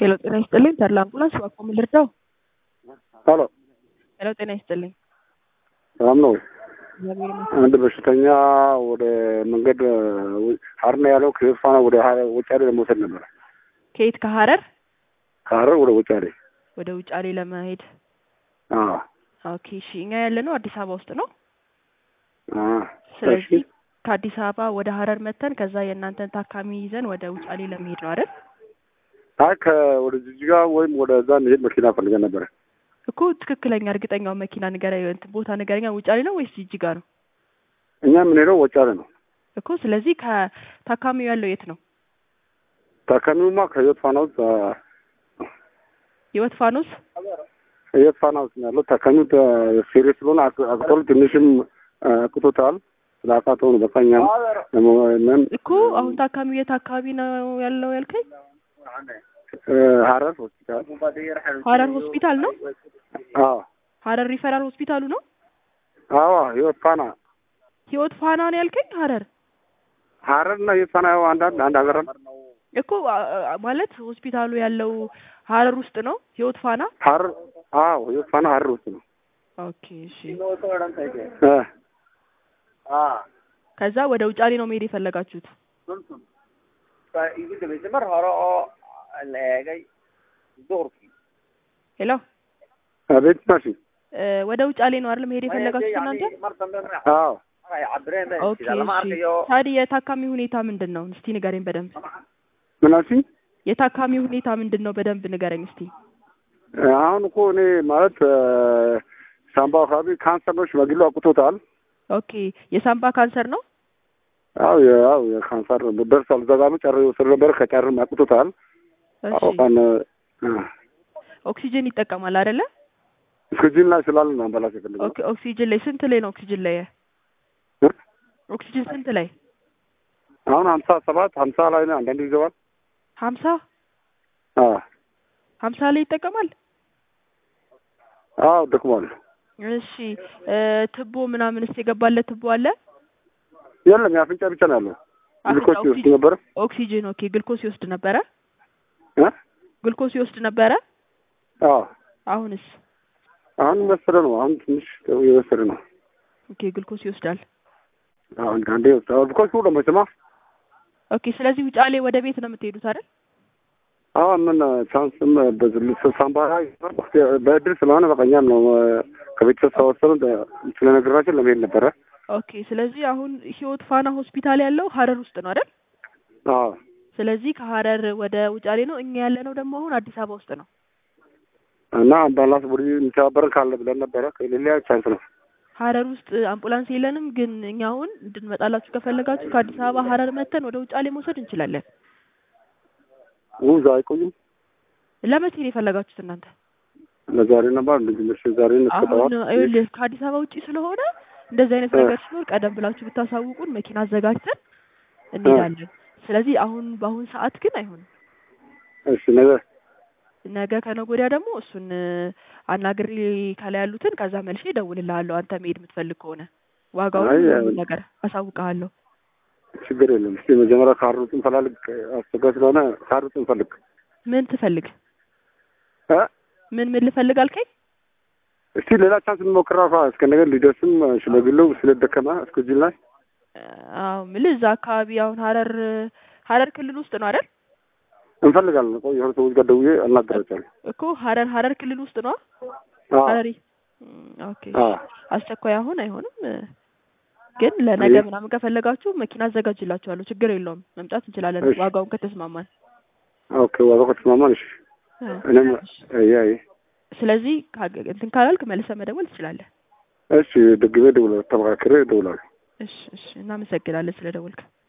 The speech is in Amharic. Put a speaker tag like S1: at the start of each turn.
S1: ሄሎ ጤና ይስጥልኝ ተድላ አምቡላንስ እባክዎ ምን ልርዳው?
S2: ሄሎ
S1: ሄሎ ጤና ይስጥልኝ
S2: ሰላም ነው?
S1: እግዚአብሔር ይመስገን።
S2: አንድ በሽተኛ ወደ መንገድ ሀረር ነው ያለው ከፋና ወደ ሀረር ውጫሌ ለመውሰድ ነበር።
S1: ከየት ከሀረር
S2: ከሀረር ወደ ውጫሌ።
S1: ወደ ውጫሌ ለመሄድ
S2: አዎ
S1: ኦኬ እሺ እኛ ያለነው አዲስ አበባ ውስጥ ነው
S2: አዎ።
S1: ስለዚህ
S2: እሺ
S1: ከአዲስ አበባ ወደ ሀረር መተን ከዛ የእናንተን ታካሚ ይዘን ወደ ውጫሌ ለመሄድ ነው አይደል
S2: አይ ከወደ ጅጅጋ ወይም ወደ እዛ መሄድ መኪና ፈልገን ነበረ።
S1: እኮ ትክክለኛ እርግጠኛው መኪና ንገረኝ እንትን ቦታ ንገረኛ ውጫሌ ነው ወይስ ጅጅጋ ነው
S2: እኛ የምንሄደው ወጫሌ ነው።
S1: እኮ ስለዚህ ከታካሚው ያለው የት ነው
S2: ታካሚውማ ከህይወት ፋና ውስጥ
S1: ህይወት ፋኖስ
S2: ህይወት ፋና ውስጥ ነው ያለው። ታካሚው ሲሪየስ ስለሆነ አቅ- አቅቶል ትንሽም አቅቶታል። ስላቃተው ነው በቃ እኛም ለመሆን
S1: እኮ አሁን ታካሚው የት አካባቢ ነው ያለው ያልከኝ
S2: ሀረር ሆስፒታል
S1: ሀረር ሆስፒታል ነው
S2: አዎ
S1: ሀረር ሪፈራል ሆስፒታሉ ነው
S2: አዎ ህይወት ፋና
S1: ህይወት ፋና ነው ያልከኝ ሀረር
S2: ሀረር እና ህይወት ፋና ያው አንድ አንድ ሀገር ነው።
S1: እኮ አ- አ- ማለት ሆስፒታሉ ያለው ሀረር ውስጥ ነው ህይወት ፋና
S2: ሀረር አዎ ህይወት ፋና ሀረር ውስጥ ነው።
S1: ኦኬ እሺ
S2: እ
S1: ከዛ ወደ ውጫሌ ነው መሄድ የፈለጋችሁት ሄሎ
S2: አቤት ማሽ
S1: እ ወደ ውጫሌ ነው አይደል መሄድ የፈለጋችሁት እናንተ
S2: አዎ
S1: ኦኬ እሺ ታዲያ የታካሚ ሁኔታ ምንድን ነው እስቲ ንገረኝ በደንብ
S2: ምን አልሽኝ?
S1: የታካሚ ሁኔታ ምንድን ነው በደንብ ንገረኝ እስቲ
S2: አሁን እኮ እኔ ማለት ሳምባ አካባቢ ካንሰር ነው ሽማግሌ አቁቶታል።
S1: ኦኬ የሳምባ ካንሰር ነው
S2: አዎ ያው የካንሰር ደርሷል። እዛ ጋር ጨር ስር ነበር ከጨርም አቁቶታል።
S1: እሺ
S2: አዎ ካን
S1: ኦክሲጅን ይጠቀማል አይደለ
S2: እስከዚህም ላይ ስላለ ነው አምባላስ የፈለገው።
S1: ኦኬ ኦክሲጅን ላይ ስንት ላይ ነው ኦክሲጅን ላይ
S2: እ?
S1: ኦክሲጅን ስንት ላይ
S2: አሁን ሀምሳ ሰባት ሀምሳ ላይ ነው አንዳንድ ይዘዋል።
S1: ሀምሳ
S2: አዎ
S1: ሀምሳ ላይ ይጠቀማል
S2: አዎ ደክሟል።
S1: እሺ እ ትቦ ምናምንስ የገባለት ትቦ አለ
S2: የለም የአፍንጫ ብቻ ነው ያለው። ግሉኮስ
S1: አፍንጫ
S2: ይወስድ ነበር
S1: ኦክሲጅን ኦኬ ግልኮስ ይወስድ ነበረ
S2: እ?
S1: ግልኮስ ይወስድ ነበረ
S2: አዎ
S1: አሁንስ
S2: አሁን እየወሰደ ነው። አሁን ትንሽ እየወሰደ ነው።
S1: ኦኬ ግልኮስ ይወስዳል
S2: አሁን አንዴ ይወስዳል። ግሉኮስ ሁሉ መቼማ
S1: ኦኬ ስለዚህ ውጫሌ ወደ ቤት ነው የምትሄዱት አይደል
S2: አሁን ምን ቻንስም በዝል ሳምባ ላይ በእድል ስለሆነ በቃ እኛም ነው ከቤተሰብ ተወሰኑ ስለነገራችን ለመሄድ ነበረ።
S1: ኦኬ ስለዚህ አሁን ህይወት ፋና ሆስፒታል ያለው ሀረር ውስጥ ነው አይደል
S2: አዎ
S1: ስለዚህ ከሀረር ወደ ውጫሌ ነው እኛ ያለነው ደግሞ አሁን አዲስ አበባ ውስጥ ነው
S2: እና አምባላንስ ቡዲ የሚተባበረን ካለ ብለን ነበረ። ከሌላ ቻንስ ነው።
S1: ሀረር ውስጥ አምቡላንስ የለንም ግን እኛ አሁን እንድንመጣላችሁ ከፈለጋችሁ ከአዲስ አበባ ሀረር መተን ወደ ውጫሌ መውሰድ እንችላለን
S2: ውዛ አይቆይም።
S1: ለመቼ ነው የፈለጋችሁት እናንተ
S2: ለዛሬ ነበር እንደዚህ ምሽ ዛሬ
S1: አሁን
S2: እንስጠዋል።
S1: ይኸውልህ ከአዲስ አበባ ውጪ ስለሆነ እንደዚህ አይነት ነገር ሲኖር ቀደም ብላችሁ ብታሳውቁን መኪና አዘጋጅተን እንሄዳለን ስለዚህ አሁን በአሁን ሰዓት ግን አይሆንም
S2: እሺ ነገ
S1: ነገ ከነገ ወዲያ ደግሞ እሱን አናግሬ ከላይ ያሉትን ከዛ መልሼ እደውልልሃለሁ አንተ መሄድ የምትፈልግ ከሆነ ዋጋውን
S2: አይ፣
S1: ሁሉን ነገር አሳውቅሃለሁ
S2: ችግር የለም። እስቲ መጀመሪያ ካርዱን እንፈልግ አስቸጋሪ ስለሆነ ካርዱን እንፈልግ
S1: ምን ትፈልግ
S2: እ
S1: ምን ምን ልፈልግ አልከኝ
S2: እስቲ ሌላ ቻንስ እንሞክራ እስከ ነገር ሊደርስም ሽማግሌው ስለደከመ እስከዚህ ላይ
S1: አዎ የምልህ እዛ አካባቢ አሁን ሀረር ሀረር ክልል ውስጥ ነው አይደል
S2: እንፈልጋለን። ቆይ የሆነ ሰዎች ጋር ደውዬ አናገራቸዋለሁ።
S1: እኮ ሀረር ሀረር ክልል ውስጥ ነው
S2: አዎ
S1: ሀረሪ እም፣ ኦኬ
S2: አዎ
S1: አስቸኳይ አሁን አይሆንም እ፣ ግን ለነገ
S2: አይ።
S1: ምናምን ከፈለጋችሁ መኪና አዘጋጅላችኋለሁ ችግር የለውም መምጣት እንችላለን
S2: እሺ።
S1: ዋጋውን ከተስማማን
S2: ኦኬ ዋጋው ከተስማማን እሺ።
S1: እ።
S2: እኔም ያ
S1: ስለዚህ ካገ- እንትን ካላልክ መልሰህ መደወል ትችላለህ
S2: እሺ ደግሜ ደውላለሁ። ተመካክሬ እደውላለሁ።
S1: እሺ እሺ እናመሰግናለን ስለደወልክ